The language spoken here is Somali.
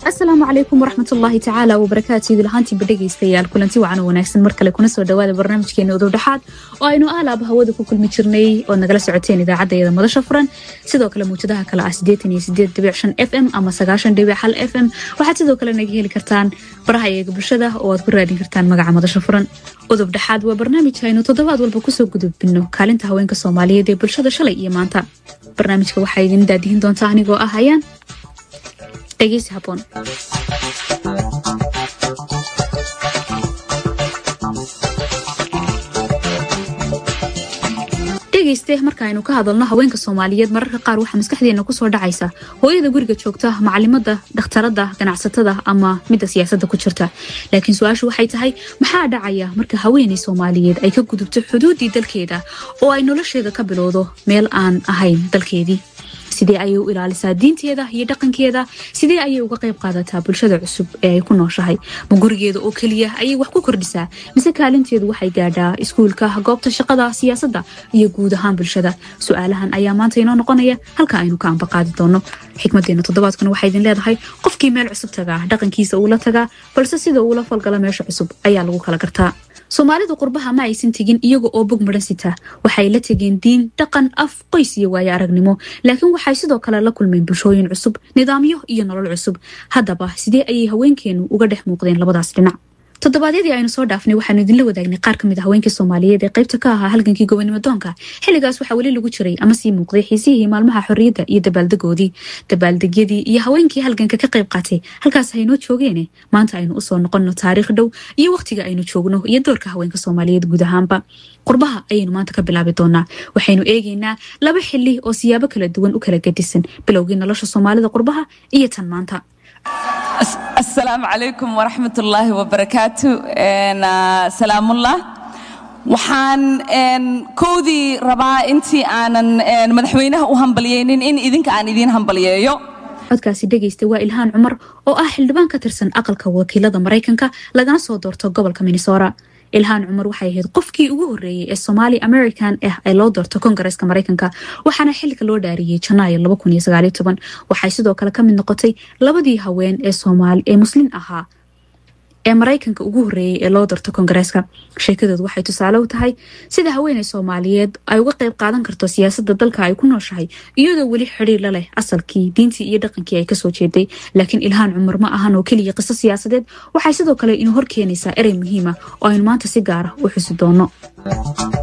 asalaamu calaykum waraxmatullaahi tacaala wabarakaatu idil ahaantiiba dhegaystayaal kulanti wacan oo wanaagsan mar kale kuna soo dhawaada barnaamijkeena udowdhexaad oo aynu aalaaba hawada ku kulmi jirnay ood nagala socoteen idaacadayada madasha furan sidoo kale mawjadaha kale ah f m ama f m waxaad sidoo kale naga heli kartaan baraha eega bulshada oo aad ku raadin kartaan magaca madasha furan udub dhexaad waa barnaamij aynu toddobaad walba kusoo gudubino kaalinta haweenka soomaaliyeed ee bulshada shalay iyo maanta barnaamijka waxaa idin daadihin doontaa anigoo ah hayaan dhegeysi haboon dhegeyste markaaynu ka hadalno haweenka soomaaliyeed mararka qaar waxaa maskaxdeena kusoo dhacaysa hooyada guriga joogta macalimada dhakhtarada ganacsatada ama midda siyaasadda ku jirta laakiin su-aashu waxay tahay maxaa dhacaya marka haweeney soomaaliyeed ay ka gudubto xuduuddii dalkeeda oo ay nolosheeda ka bilowdo meel aan ahayn dalkeedii sidee ayay u ilaalisaa diinteeda iyo dhaqankeeda sidee ayay uga qayb qaadataa bulshada cusub ee ay ku nooshahay ma gurigeeda oo keliya ayay wax ku kordhisaa mise kaalinteedu waxay gaadhaa iskuulka goobta shaqada siyaasadda iyo guud ahaan bulshada su-aalahan ayaa maanta inoo noqonaya halka aynu ka ambaqaadi doono xikmadeena toddobaadkuna waxay idin leedahay qofkii meel cusub tagaa dhaqankiisa uula tagaa balse sida uula falgala meesha cusub ayaa lagu kala gartaa soomaalidu qurbaha ma aysan tegin iyaga oo bog midhan sita waxay la tegeen diin dhaqan af qoys iyo waayo aragnimo laakiin waxay sidoo kale la kulmeen bulshooyin cusub nidaamyo iyo nolol cusub haddaba sidee ayay haweenkeenu uga dhex muuqdeen labadaas dhinac toddobaadyadii aynu soo dhaafnay waxaanu idinla wadaagnay qaar kamid a haweenkii soomaaliyeed ee qaybta ka ahaa halgankii gobonimo doonka xilligaas waxaa weli lagu jiray ama sii muuqday xiisihii maalmaha xorriyadda iyo dabaaldegoodii dabaaldegyadii iyo haweenkii halganka ka qayb qaatay halkaas haynoo joogeene maanta aynu usoo noqonno taariikh dhow iyo wakhtiga aynu joogno iyo doorka haweenka soomaaliyeed guud ahaanba qurbaha ayaynu maanta ka bilaabi doonaa waxaynu eegaynaa laba xili oo siyaabo kala duwan u kala gedisan bilowgii nolosha soomaalida qurbaha iyo tan maanta asalaamu calaykum waraxmat ullaahi wabarakaatu salaamullah waxaan kowdii rabaa intii aanan madaxweynaha u hambalyeynin in idinka aan idiin hambalyeeyo codkaasi dhegaysta waa ilhaan cumar oo ah xildhibaan ka tirsan aqalka wakiilada maraykanka lagana soo doorto gobolka minnesora ilhaan cumar waxay ahayd qofkii ugu horreeyey ee somaali american ah ee loo doorto kongareska maraykanka waxaana xilka loo dhaariyey janaayo waxay sidoo kale ka mid noqotay labadii haween ee muslin ahaa ee maraykanka ugu horreeyey ee loo doorto kongareeska sheekadoodu waxay tusaale u tahay sida haweeney soomaaliyeed ay uga qayb qaadan karto siyaasadda dalka ay ku nooshahay iyadoo weli xidhiir la leh asalkii diintii iyo dhaqankii ay kasoo jeeday laakiin ilhaan cumar ma ahan oo keliya qiso siyaasadeed waxay sidoo kale inuu hor keenaysaa erey muhiima oo aynu maanta si gaara u xusi doono